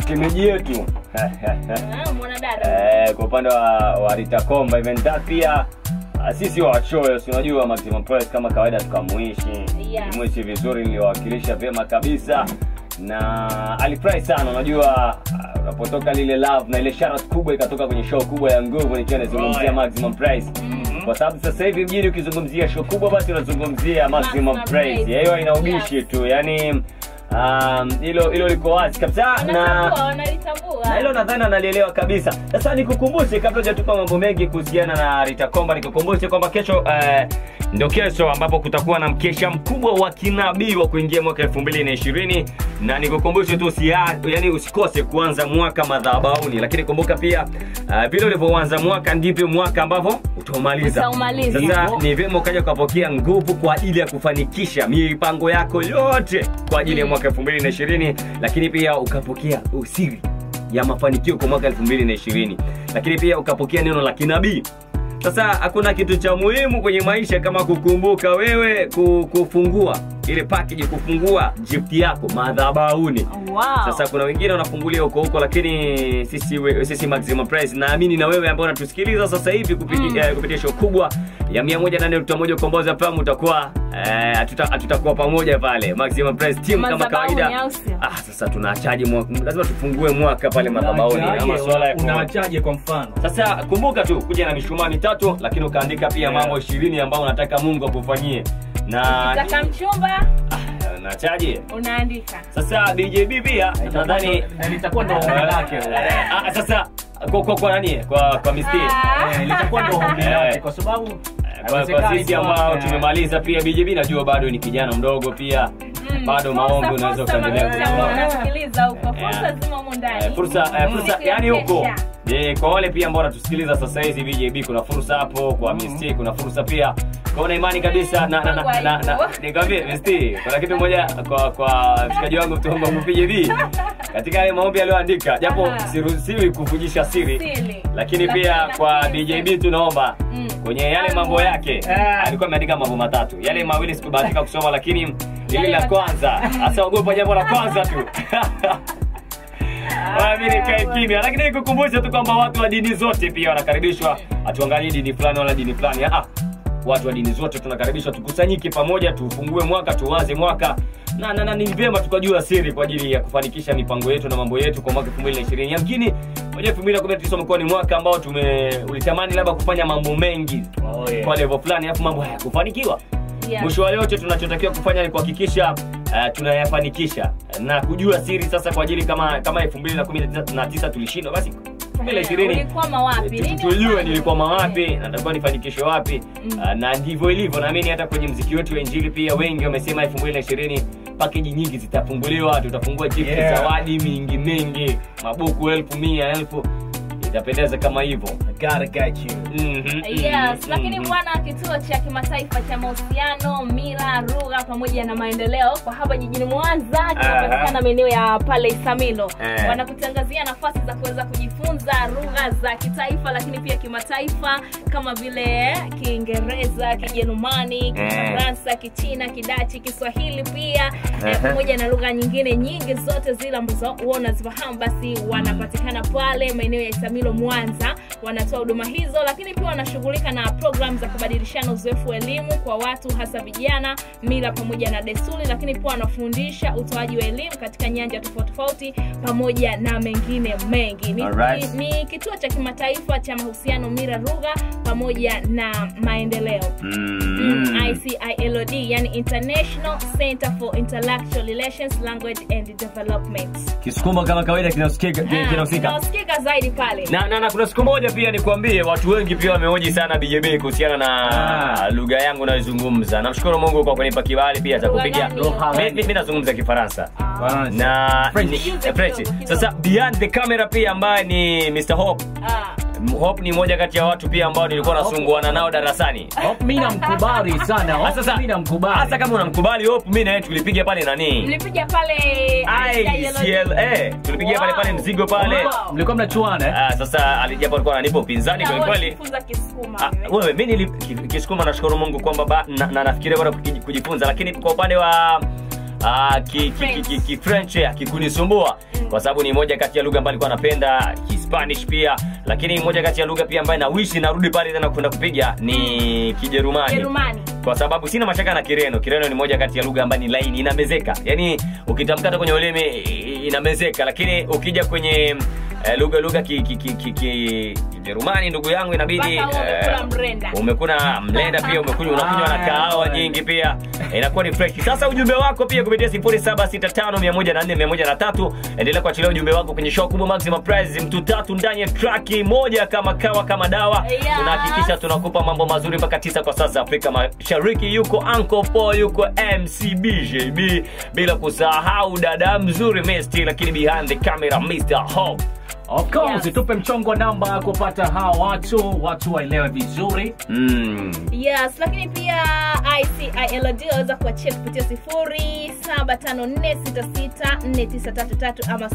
shemeji yetu Ah, mwanadada Eh, kwa upande wa, wa Rita Komba event that pia ah, sisi wachoyo si unajua Maximum Price kama kawaida tukamuishi Yes. muishi vizuri niliwakilisha vyema kabisa na alifurahi sana unajua ah, unapotoka lile love na ile sharat kubwa ikatoka kwenye show kubwa ya nguvu nikiwa nazungumzia Right. Maximum Price kwa sababu sasa hivi mjini ukizungumzia show kubwa basi unazungumzia Maximum Maximum Price Price. hiyo ina ubishi Yes. tu yani um, hilo hilo liko wazi kabisa na wanatambua wanalitambua na hilo nadhani analielewa kabisa sasa nikukumbushe kabla hujatupa mambo mengi kuhusiana na Rita Komba nikukumbushe kwamba kesho eh, ndo kesho ambapo kutakuwa na mkesha mkubwa wa kinabii wa kuingia mwaka 2020 na nikukumbushe tu usia, yani usikose kuanza mwaka madhabahuni lakini kumbuka pia uh, vile ulivyoanza mwaka ndivyo mwaka ambavyo utaumaliza Utaumaliza. sasa ni vyema ukaja ukapokea nguvu kwa ajili ya kufanikisha mipango yako yote kwa ajili ya mwaka 2020 lakini pia ukapokea usiri ya mafanikio kwa mwaka 2020 lakini pia ukapokea neno la kinabii sasa hakuna kitu cha muhimu kwenye maisha kama kukumbuka wewe ku- kufungua ile package kufungua gift yako madhabahuni wow. sasa kuna wengine wanafungulia huko huko lakini sisi we- sisi maximum price naamini na wewe ambao unatusikiliza sasa hivi kupitia Mm. eh, kupitia show kubwa ya 108.1 ukombozi FM utakuwa eh, hatuta- hatutakuwa pamoja pale maximum price team kama Madhabahuni, kawaida au sio? ah sasa tunaachaje mwaka lazima tufungue mwaka pale madhabahuni ama swala ya ku- unaachaje kwa mfano sasa kumbuka tu kuja na mishumaa mitatu lakini ukaandika pia Yeah. mambo ishirini ambayo unataka mungu akufanyie na Ukitaka mchumba ah, nachaje unaandika sasa djb pia nadhani Eh, litakuwa ndo ombi lake Eh, ah, sasa kwa, kwa, kwa nani kwa, kwa misti Ah. Eh, litakuwa ndo ombi Eh. lake kwa sababu kwa, kwa haiwezekani sisi kwa- ambao eh, tumemaliza pia bjb najua bado ni kijana mdogo pia Mm. bado Fursa, maombi unaweza fursa, ukaendelea maisha ambao kutoa. unasikiliza huko fursa Eh. zima humu ndani Eh, fursa eh, fursa Siku ya yani huko kesha. Eh, kwa wale pia ambao wanatusikiliza sasa hizi BJB kuna fursa hapo kwa Misti kuna fursa pia kwa una imani kabisa na na na, na, na, na nikwambie Misti kuna kitu moja kwa kwa mshikaji wangu mtongo wa BJB katika yale maombi aliyoandika japo Aha. siruhusiwi kuvujisha siri Siri. lakini Lakini pia kwa lakini BJB tunaomba Mm. kwenye yale mambo yake alikuwa ameandika mambo matatu yale mawili sikubahatika kusoma lakini ile Yale la matatu. kwanza hasa ogopa jambo la kwanza tu Wala mimi nikae kimya lakini nikukumbusha tu kwamba watu wa dini zote pia wanakaribishwa hatuangalii dini fulani wala dini fulani ah watu wa dini zote tunakaribishwa tukusanyike pamoja tufungue mwaka tuanze mwaka na, na, na ni vyema tukajua siri kwa ajili ya kufanikisha mipango yetu na mambo yetu kwa mwaka 2020 yamkini moja 2019 umekuwa ni mwaka ambao tume ulitamani labda kufanya mambo mengi Oh, yeah. kwa level fulani alafu mambo hayakufanikiwa Yeah. mwisho wa yote tunachotakiwa kufanya ni kuhakikisha uh, tunayafanikisha na kujua siri sasa kwa ajili kama kama 2019 tulishindwa basi 2020 Ulikwama wapi? tu- Nini tujue ufanye? nilikwama wapi natakiwa nifanikishe wapi Mm. uh, na ndivyo ilivyo naamini hata kwenye mziki wetu wa injili pia wengi wamesema 2020 pakeji nyingi zitafunguliwa tutafungua gift Yeah. zawadi mingi mingi mabuku elfu mia elfu itapendeza kama hivyo I gotta get you. Mhm, Yes, mhm, lakini mhm. bwana, kituo cha kimataifa cha mahusiano, mila, lugha pamoja na maendeleo kwa hapa jijini Mwanza kinapatikana maeneo ya pale Isamilo. Eh. Wanakutangazia nafasi za kuweza kujifunza lugha za kitaifa, lakini pia kimataifa kama vile Kiingereza, Kijerumani, Kifaransa, Kichina, Kidachi, Kiswahili pia eh, Ehe. pamoja na lugha nyingine nyingi zote zile ambazo huwa unazifahamu, basi wanapatikana pale maeneo ya Isamilo Mwanza, wanatoa huduma hizo, lakini pia wanashughulika na program za kubadilishana uzoefu wa elimu kwa watu hasa vijana, mila pamoja na desturi, lakini pia wanafundisha utoaji wa elimu katika nyanja tofauti tofauti pamoja na mengine mengi. Ni, Alright. ni, ni kituo cha kimataifa cha mahusiano, mila, lugha pamoja na maendeleo Mm. Mm, ICILOD, yani International Center for Intellectual Relations, Language and Development. kisukuma kama kawaida kinasikika Ah, kinahusika kinasikika zaidi pale. na, na, na kuna siku moja pia nikwambie watu wengi pia wamehoji sana BJB kuhusiana na Ah. lugha yangu nayozungumza namshukuru mungu kwa kunipa kibali pia cha Lugha kupiga gani? Lugha Mi- mi mi nazungumza kifaransa Ah, na French. ni- Kidogo, eh, French. kidogo. sasa behind the camera pia ambaye ni Mr. Hope ah. Hope ni moja kati ya watu pia ambao nilikuwa Ah, nasunguana nao darasani Hope mi namkubali sana Ah, Hope sasa mi namkubali hasa kama unamkubali Hope mi naye tulipiga pale nani Mlipiga pale ICL eh tulipigia pale pale Wow. mzigo pale Wow. mlikuwa mnachuana eh? Ah, sasa alijapo alikuwa ananipa upinzani Na kweli wewe kweli ulijifunza Kisukuma Ah, wewe. wewe mi nili ki- kisukuma nashukuru mungu kwamba ba- na, na nafikiria kwenda kuji- kujifunza lakini kwa upande wa ah, ki, ki, ki, ki, ki French akikunisumbua kwa sababu ni moja kati ya lugha ambayo alikuwa anapenda Kispanish pia, lakini moja kati ya lugha pia ambayo na wishi narudi pale tena kwenda kupiga ni Kijerumani Jerumani. kwa sababu sina mashaka na Kireno. Kireno ni moja kati ya lugha ambayo ni laini, inamezeka, yaani ukitamkata kwenye ulimi i- inamezeka, lakini ukija kwenye eh, lugha lugha ki, ki, ki, ki, ki, Kijerumani ndugu yangu inabidi Mpaka uwe umekula mrenda. umekuna mlenda pia umekunywa unakunywa na kahawa nyingi pia inakuwa ni fresh. Sasa ujumbe wako pia kupitia 0765104103 endelea kuachilia ujumbe wako kwenye show kubwa Maximum Prize, mtu tatu ndani ya track moja kama kawa kama dawa. Yes. Tunahakikisha tunakupa mambo mazuri mpaka tisa kwa sasa Afrika Mashariki. Yuko Uncle Paul, yuko MCB JB, bila kusahau dada mzuri Mesty, lakini behind the camera Mr. Hope. Of course, Yes. tupe mchongo wa namba kupata hawa watu watu waelewe vizuri. Mm. yes lakini pia icilod waweza kuachia kupitia 0754664933 ama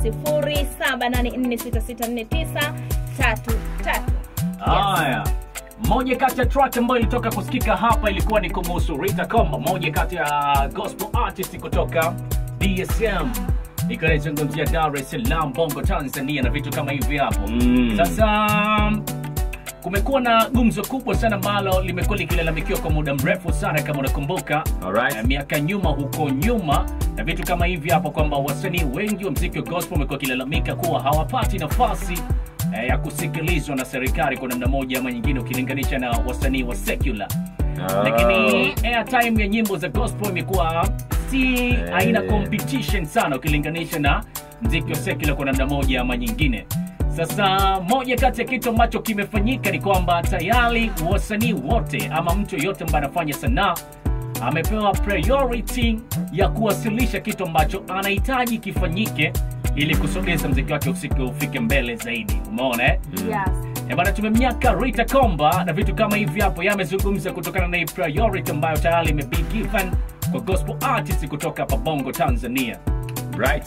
0784664933 Haya. Moja kati ya track ambayo ilitoka kusikika hapa ilikuwa ni kumuhusu Rita Komba, moja kati ya gospel artist kutoka DSM ikiwa inaizungumzia Dar es Salaam, Bongo, Tanzania na vitu kama hivi hapo. Mm. Sasa kumekuwa na gumzo kubwa sana ambalo limekuwa likilalamikiwa kwa muda mrefu sana, kama unakumbuka Alright. eh, miaka nyuma huko nyuma na vitu kama hivi hapo, kwamba wasanii wengi wa mziki wa gospel wamekuwa wakilalamika kuwa hawapati nafasi eh, ya kusikilizwa na serikali kwa namna moja ama nyingine, ukilinganisha na wasanii wa secular Ah. lakini airtime ya nyimbo za gospel imekuwa si haina Eh. competition sana ukilinganisha na mziki wa secular kwa namna moja ama nyingine sasa moja kati ya kitu ambacho kimefanyika ni kwamba tayari wasanii wote ama mtu yoyote ambaye anafanya sanaa amepewa priority ya kuwasilisha kitu ambacho anahitaji kifanyike ili kusogeza mziki wake usiku ufike mbele zaidi umeona eh? Eh, bana tumemnyaka Rita Komba na vitu kama hivi hapo yamezungumza kutokana na hii priority ambayo tayari imebe given kwa gospel artist kutoka hapa Bongo Tanzania. Right.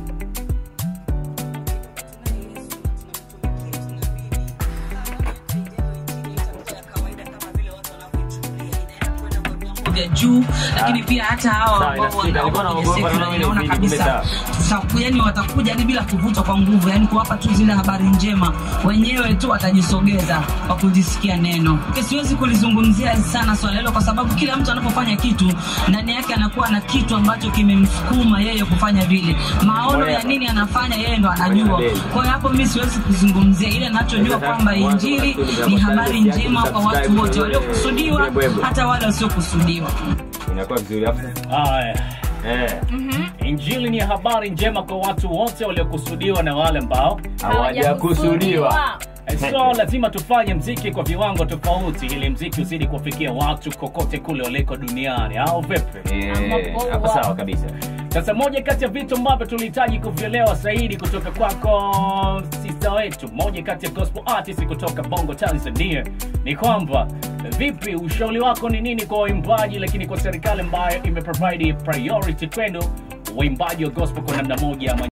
vya juu lakini pia hata hawa Sawa, ambao inasikika. Nilikuwa wana- naogopa kwenye na sekta mimi naona nilikuwa kabisa tuta- yani watakuja hadi bila kuvutwa kwa nguvu yani kuwapa tu zile habari njema wenyewe tu watajisogeza kwa kulisikia neno Ke, siwezi kulizungumzia sana swala hilo kwa sababu kila mtu anapofanya kitu ndani yake anakuwa na kitu ambacho kimemsukuma yeye kufanya vile maono ya nini anafanya yeye ndo anajua kwa hiyo hapo mimi siwezi kuzungumzia ile anachojua kwamba injili ni habari njema kwa watu wote waliokusudiwa hata wale wasiokusudiwa Inakuwa vizuri hapo. Aya, Eh. injili ni habari njema kwa watu wote waliokusudiwa na wale ambao Hawajakusudiwa. Eh, so lazima tufanye mziki kwa viwango tofauti ili mziki uzidi kuwafikia watu kokote kule waliko duniani au vipi Eh, hapo sawa kabisa. sasa moja kati ya vitu ambavyo tulihitaji kuvielewa zaidi kutoka kwako sista wetu moja kati ya gospel artist kutoka bongo tanzania ni kwamba vipi ushauri wako ni nini kwa waimbaji lakini kwa serikali ambayo imeprovide priority kwenu waimbaji wa gospel kwa namna moja ama